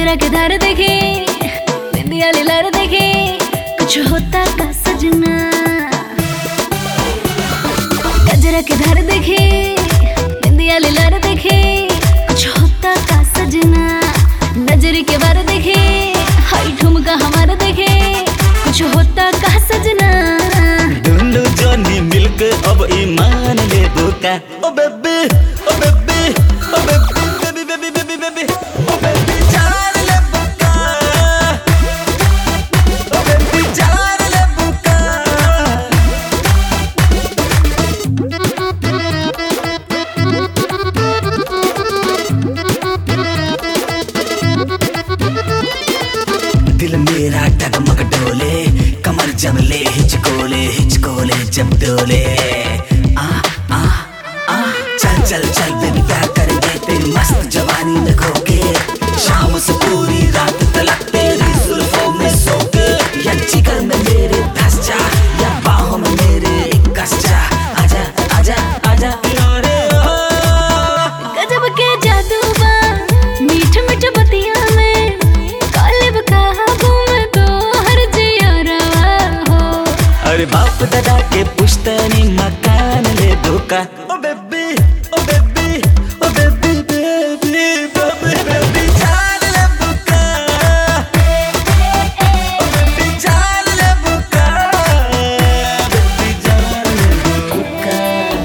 गजरा के धार देखे बिंदिया लार देखे कुछ होता का सजना गजरा के धार देखे बिंदिया लार देखे कुछ होता का सजना नजर के बार देखे हाई ठुमका हमारा देखे कुछ होता का सजना दुनु जनी मिलके अब ईमान ले बुका oh baby oh baby oh baby baby baby baby baby oh baby जान ले बुका ओ बेबी जान ले बुका दिल मेरा डगमग डोले कमर जब ले हिचकोले हिचकोले जब डोले आ आ आ चल चल चल बेबी प्यार करेंगे तेरी मस्त जवानी में खोके शाम से पूरी रात तलक तेरी जुल्फों में सोके या जिगर में मेरे धस जा या बाहों में मेरे कस जा आजा आजा आजा यारे ओ गजब के जादू बा मीठ मीठ बतिया में कालिब काबू में तो हर जियरवा हो अरे बाप दादा के पुश्तनी मकान ले धोखा oh baby oh baby oh baby baby baby baby जान ले बुका ओ बेबी जान ले बुका बेबी जान ले बुका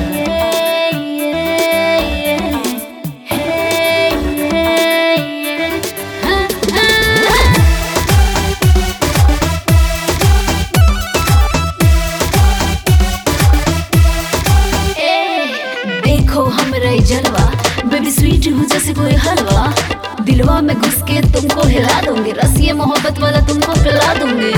देखो हमरा ये जलवा बेबी स्वीट हूँ जैसे कोई हलवा दिलवा में घुस के तुमको हिला दूंगी रसिए मोहब्बत वाला तुमको पिला दूंगी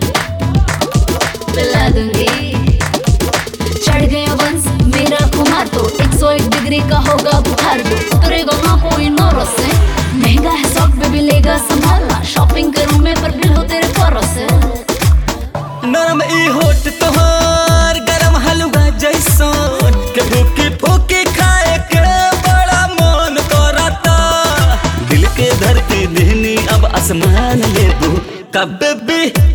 पिला दूंगी चढ़ गया वंश मेरा खुमार तो 101 डिग्री का होगा बुखार दो उतरेगा ना कोई नो से महंगा है शॉप बेबी लेगा संभालना शॉपिंग करूं मैं पर बिल हो तेरे फरों से नरम ई होट तोहार गरम हलवा जैसन के भूखी फूकी खाए के बड़ा मन करता दिल के धरती देहनी अब आसमान ले दू का बेबी